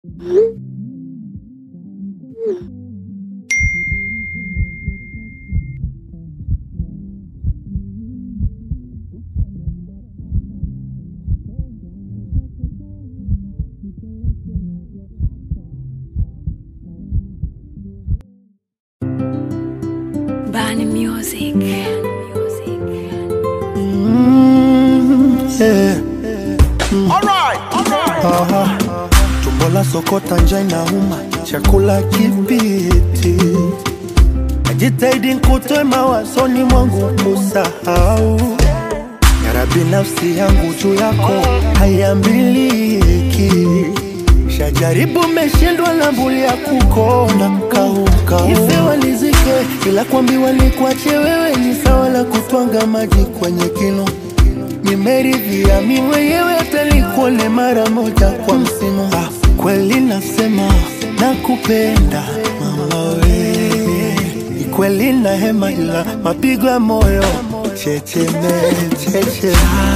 Bani Music. Yeah. Alright, alright. Aha. Tumbo la sokota njaa inauma, chakula kipiti. Najitahidi nikutoe mawazoni mwangu kusahau. Yara binafsi yangu juu yako haiambiliki. Shajaribu meshindwa na mbuli ya kukona kaukau. Ife walizike, ila kuambiwa ni kuache wewe ni sawa la kutwanga maji kwenye kinu nimeridhia mi mwenyewe hata nikuone mara moja kwa msimu. Ah, kweli nasema nakupenda mama we, ni kweli na hema, ila mapigo ya moyo checheme cheche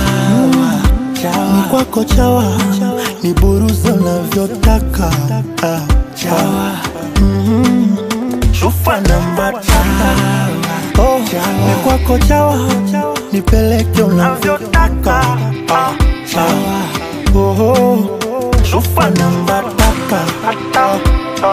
ni kwako chawa, ni buruza unavyotaka ah, chawa Mhm. chupa namba tata oh, ni kwako chawa, nipeleke unavyotaka ah, chawa oh, oh. chupa namba tata ah, ah.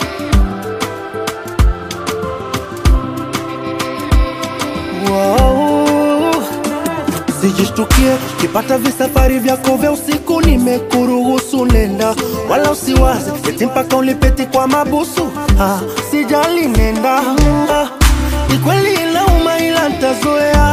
Wow. Sijishtukie kipata visafari vyako vya usiku, nimekuruhusu nenda, wala usiwaze eti mpaka ulipeti kwa mabusu. Ah, sijali nenda, ah, ni kweli inauma, ila ntazoea.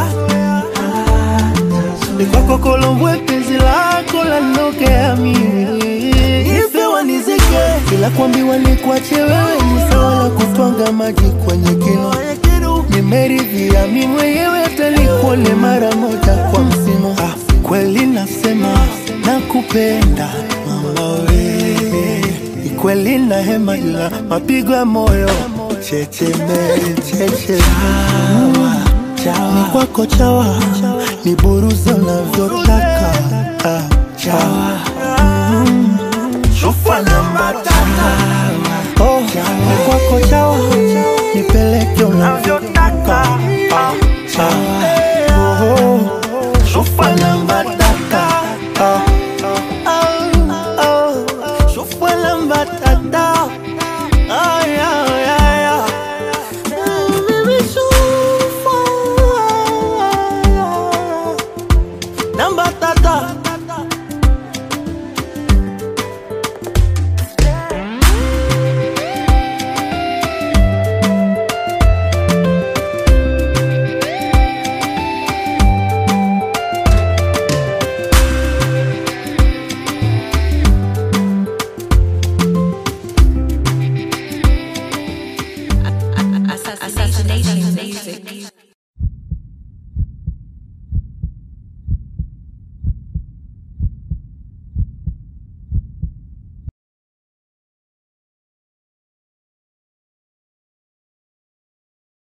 Ni kwako Kolombwe, penzi lako lanokea mimi ife wanizike, ila kuambiwa ni kuache wewe ni sawa na kutwanga maji kwenye kinu nimeridhia mi mwenyewe hata nikuone mara moja kwa msimu. Ah, kweli nasema nakupenda mama we, ni kweli na hema, ila mapigo ya moyo checheme cheche ni kwako chawa, ni buruza unavyotaka ah, chawa mm.